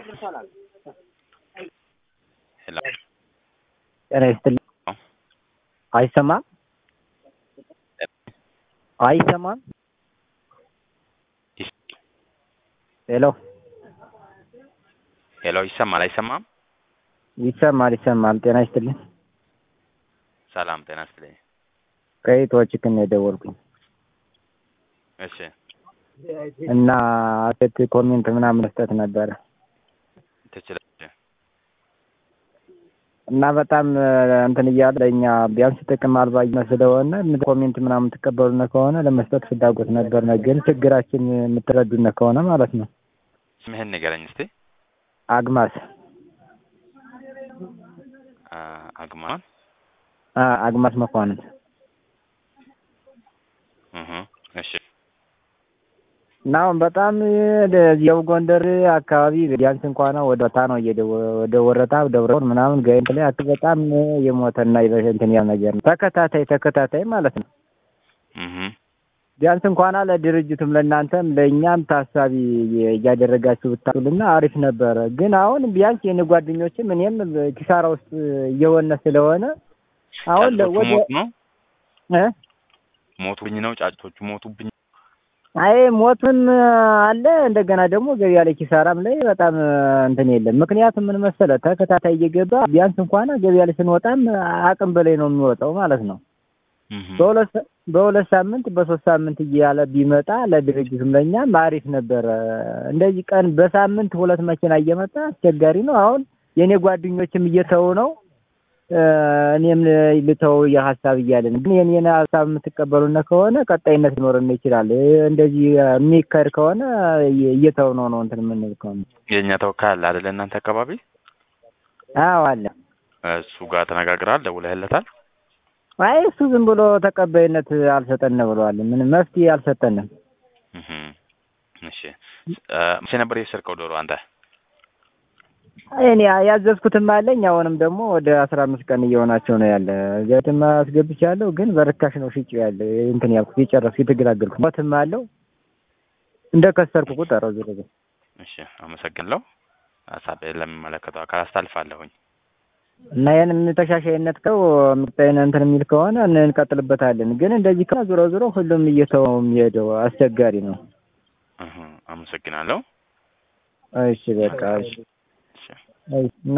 ሄሎ ጤና ይስጥልኝ። አይሰማም? አይሰማም? ሄሎ ሄሎ ይሰማል አይሰማም? ይሰማል ይሰማል። ጤና ይስጥልኝ። ሰላም ጤና ይስጥልኝ። ከኢትዮች ክን የደወልኩኝ እሺ እና ሴት ኮሜንት ምናምን መስጠት ነበረ ትችላለህ። እና በጣም እንትን እያለ ለእኛ ቢያንስ ጥቅም አልባ ስለሆነ ኮሜንት ምናምን ትቀበሉነ ከሆነ ለመስጠት ፍላጎት ነበር። ግን ችግራችን የምትረዱነ ከሆነ ማለት ነው። ስምህን ንገረኝ እስቲ። አግማስ አ- አግማን አ አግማስ መኳንንት እህ እሺ እና አሁን በጣም የው ጎንደር አካባቢ ቢያንስ እንኳን ወደ ታ ነው እየደ ወደ ወረታ ደብረውን ምናምን ጋይንት ላይ አክ በጣም የሞተና ይበሽ እንትን ያ ነገር ነው። ተከታታይ ተከታታይ ማለት ነው። እህ ቢያንስ እንኳን ለድርጅቱም ለእናንተም ለእኛም ታሳቢ እያደረጋችሁ ብታሉና አሪፍ ነበረ። ግን አሁን ቢያንስ የኔ ጓደኞችም እኔም ኪሳራ ውስጥ እየሆነ ስለሆነ አሁን ጫጩቶቹ ወደ ሞቱ ነው እ ሞቱብኝ ነው ጫጩቶቹ ሞቱብኝ። አይ ሞቱን አለ እንደገና ደግሞ ገበያ ላይ ኪሳራም ላይ በጣም እንትን የለም። ምክንያቱም ምን መሰለህ ተከታታይ እየገባ ቢያንስ እንኳን ገበያ ላይ ስንወጣም አቅም በላይ ነው የሚወጣው ማለት ነው። እህ በሁለት ሳ- በሁለት ሳምንት በሶስት ሳምንት እያለ ቢመጣ ለድርጅቱም ለእኛም አሪፍ ነበረ። እንደዚህ ቀን በሳምንት ሁለት መኪና እየመጣ አስቸጋሪ ነው። አሁን የእኔ ጓደኞችም እየተው ነው እ እኔም ልተው የሀሳብ እያለን ግን የኔን ሀሳብ የምትቀበሉነ ከሆነ ቀጣይነት ሊኖረን ይችላል። እ እንደዚህ የሚካሄድ ከሆነ እየ- እየተው ነው ነው እንትን የምንል ከሆነ የእኛ ተወካይ አለ አይደለ? እናንተ አካባቢ አዎ አለ። እሱ ጋር ተነጋግረሃል? ደውለህለታል? አይ እሱ ዝም ብሎ ተቀባይነት አልሰጠን ብለዋል። ምንም መፍትሄ አልሰጠንም። እህ እሺ እ መቼ ነበር የሰርቀው ዶሮ አንተ? እኔ ያዘዝኩትም አለኝ አሁንም ደግሞ ወደ አስራ አምስት ቀን እየሆናቸው ነው ያለ ገትም አስገብቻለሁ ግን በርካሽ ነው ሽጭ ያለ እንትን ያልኩት የጨረስኩ የተገላገልኩ ሞትም አለው እንደ ከሰርኩ ቁጠረው ዞሮ ዞሮ እሺ አመሰግናለሁ። ሀሳብ ለሚመለከተው አካል አስተላልፋለሁኝ። እና ይህን ተሻሻይነት ከው ምርታይን እንትን የሚል ከሆነ እንቀጥልበታለን። ግን እንደዚህ ከሆነ ዞሮ ዞሮ ሁሉም እየተው የሚሄደው አስቸጋሪ ነው። እህ አመሰግናለሁ። እሺ በቃ እሺ እሺ እሺ። እና